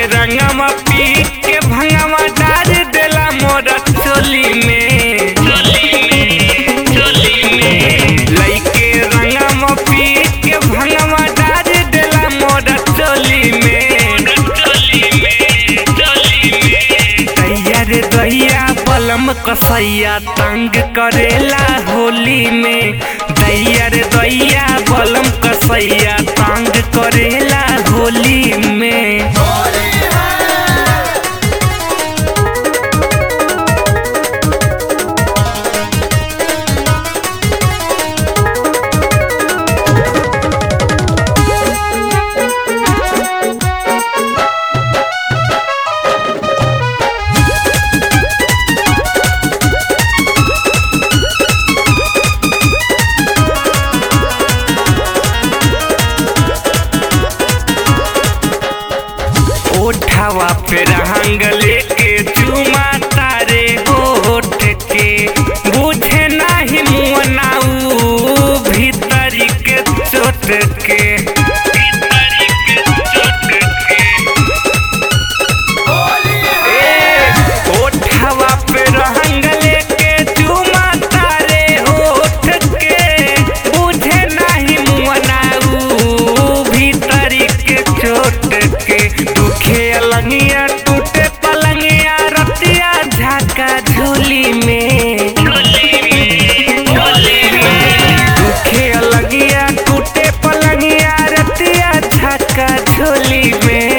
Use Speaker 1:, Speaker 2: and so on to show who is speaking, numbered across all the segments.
Speaker 1: रंगवा पी के भंगवा डाल देला मोरा चोली में लइके रंगवा पी के भंगवा डाल देला मोरा चोली में दैया रे दैया बलम कसैया तंग करेला होली में दैया रे दैया बलम कसैया तंग करेला होली में ओठावा पे रंग लेके चुमा तारे होठ के बुझे नाही मुनाऊ भीतरी के चोट के ए, ओठवा पे रंग लेके चुमा तारे होठ के बुझे नाही मुनाऊ भीतरी के चोट के दुखे अलंगिया टूटे पलंगिया रतिया झाका झोली में दुखे अलंगिया टूटे पलंगिया रतिया झाका झोली में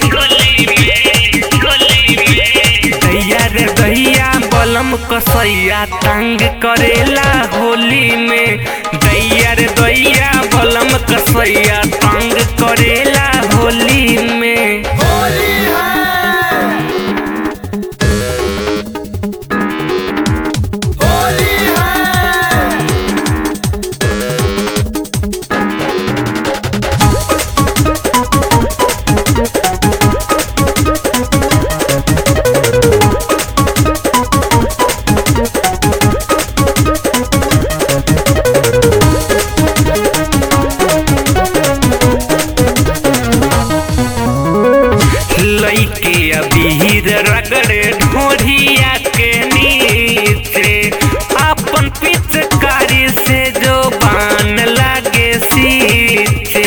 Speaker 1: दैया रे दैया बलम कसैया तंग करेला होली में दैया रे दैया बलम कसैया तंग करेला होली में लइके अबीर रगड़े ढोढ़िया के नीचे अपन पिचकारी से जो बान लागे सीचे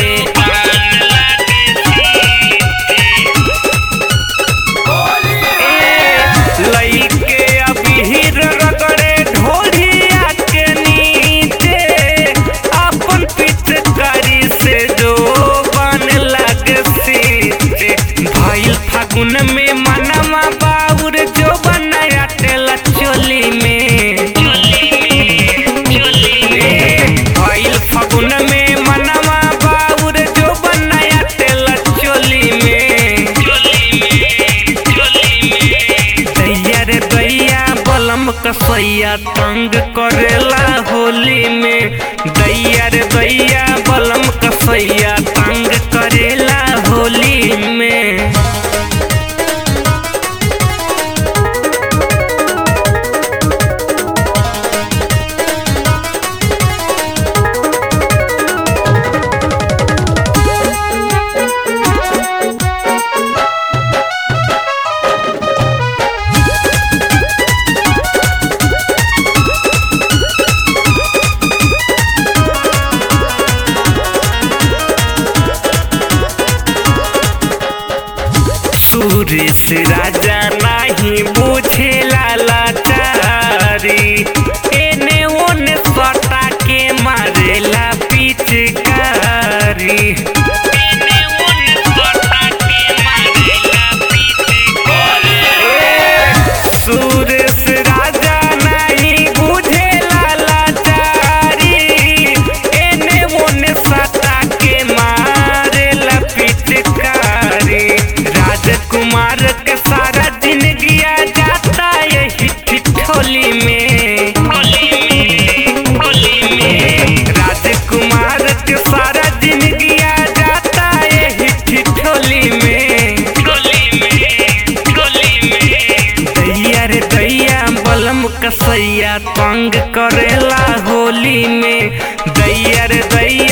Speaker 1: ए, लइके अबीर रगड़े ढोढ़िया के नीचे अपन पिचकारी से जो बान लागे सीचे भइल फागुन में मनवा बाउर जो बनाया तेला चोली में भइल फागुन में मनवा बाउर जो बनाया तेला चोली में दैया रे दैया बलम कसैया तंग करेला होली में दैया रे दैया बलम कसैया तंग करेला होली में सुरेश राजा नाही बुझेला लाचारी एने ओने सटा के मारेला पिचकारी सुरेश राजा नहीं बुझेला लाचारी एने ओने सटा के मारेला पिचकारी राजकुमार के सारा जिंदगी जाता यही ठिठोली में राजकुमार के सारा जिंदगी जाता यही ठिठोली में दैया रे दैया बलम कसैया तंग करेला होली में दैया रे दैया